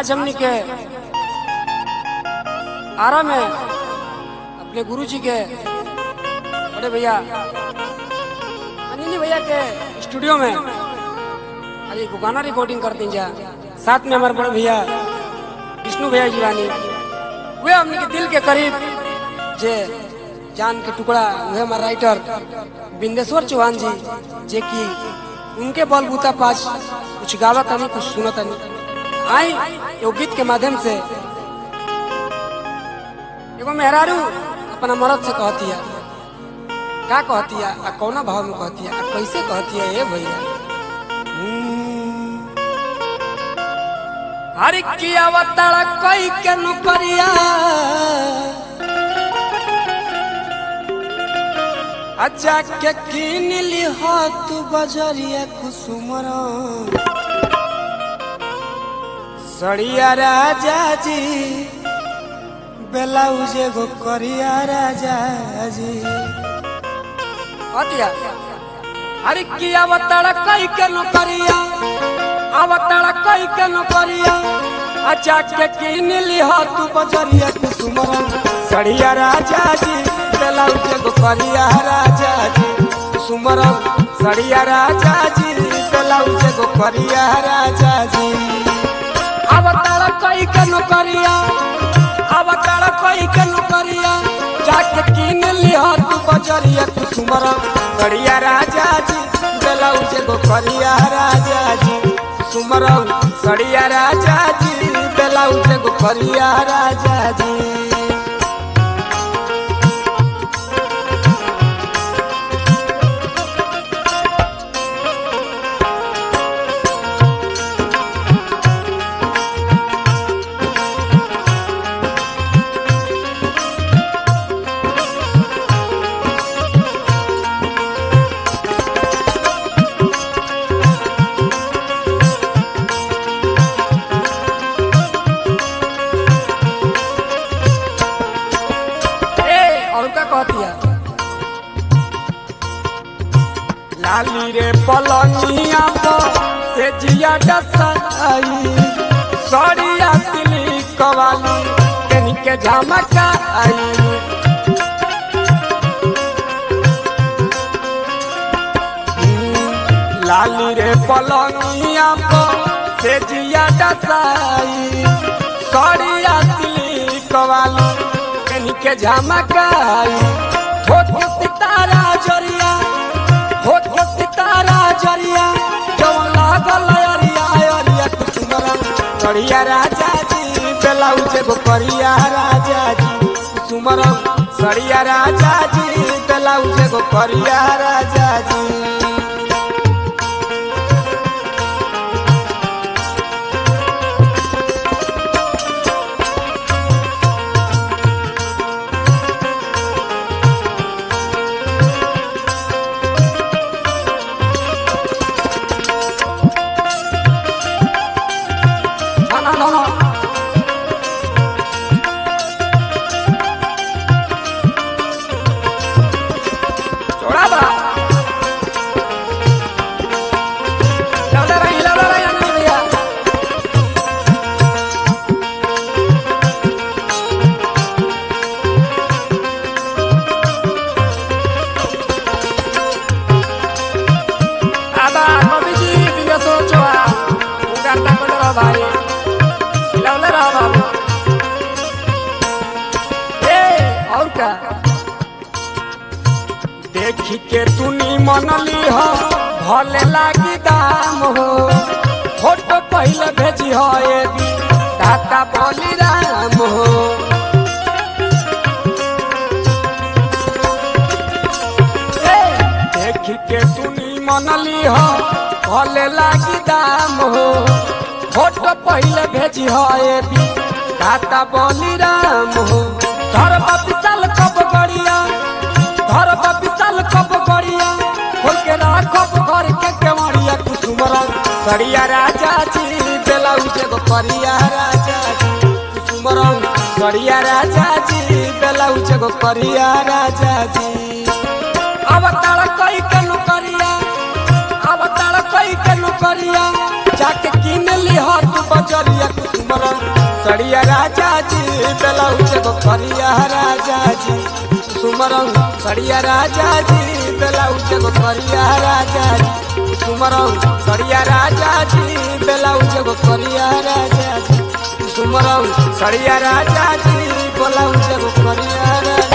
आज हमने के आरा में अपने गुरु जी के बड़े भैया अनिल भैया के स्टूडियो में आज एक गाना रिकॉर्डिंग करते जा साथ में हमारे बड़े भैया विष्णु भैया जीवानी वे हमने के दिल के करीब जे जान के टुकड़ा वे हमारे राइटर बिंदेश्वर चौहान जी जे की उनके बलबूता पास कुछ गावा तनी कुछ सुना तनी आई एगो गीत के माध्यम से एगो मेहरारू अपना मरद से कहती है का कहती है आ कौना भाव में कहती है आ कैसे कहती है ये भैया हर की अवतार कोई के नुकरिया अच्छा के किन ली हो तू बजरिया कुसुमरा सड़िया राजा जी ब्लाउज एगो करिया राजा जी अतिया अरे की अवतार कई के नौकरिया अवतार कई के नौकरिया अच्छा के किन लिहा तू बजरिया कुसुमरन सड़िया राजा जी ब्लाउज एगो करिया राजा जी कुसुमरन सड़िया राजा जी ब्लाउज एगो करिया राजा जी अवतार कई के नौकरिया अवतार कई के नौकरिया जाके किन लिहा तू बजरिया कुसुमर बढ़िया राजा जी ब्लाउज एगो करिया राजा जी कुसुमर सड़िया राजा जी ब्लाउज एगो करिया राजा जी ए और का कहती है लाली रे पलनिया पर से जिया डसाई सड़िया सिली कवाली कनी के झमका आई लाली रे पलनिया पर से जिया डसाई सड़िया सिली कवाली कनी के झमकाई होठ के सितारा जरिया होठ के सितारा जरिया जवन लागल अरिया अरिया कुसुमरा करिया राजा जी ब्लाउज एगो करिया राजा जी कुसुमरा सड़िया राजा जी ब्लाउज एगो करिया राजा जी No, no, no, no. छोड़ा बा। लौटा रही, लौटा रही, अंजलि भैया। आबा, कवि जी, बिना सोचो आ। उगाता को डरो भाई। लौले रहो बाबू। ए, और का देखी के तूनी मनली हो भले लागी दाम हो फोटो पहले भेजी हो ये भी दाता बोली राम हो ए, देखी के तूनी मनली हो भले लागी दाम हो फोटो पहले भेजी हो ये भी दाता बोली राम हो धर विशाल कब गड़िया धर विशाल कब गड़िया खोल के राखब घर के केवड़िया कुसुमर सड़िया राजा जी ब्लाउज एगो करिया राजा जी कुसुमर सड़िया राजा जी ब्लाउज एगो करिया राजा जी अवतार कई के नुकरिया अवतार कई के नुकरिया जाके किन ली हाथ बजरिया कुसुमर सड़िया राजा जी ब्लाउज एगो करिया राजा जी सुमरऊ सड़िया राजा जी ब्लाउज एगो करिया राजा जी सुमरऊ सड़िया राजा जी ब्लाउज एगो करिया राजा जी सुमरऊ सड़िया राजा जी ब्लाउज एगो करिया राजा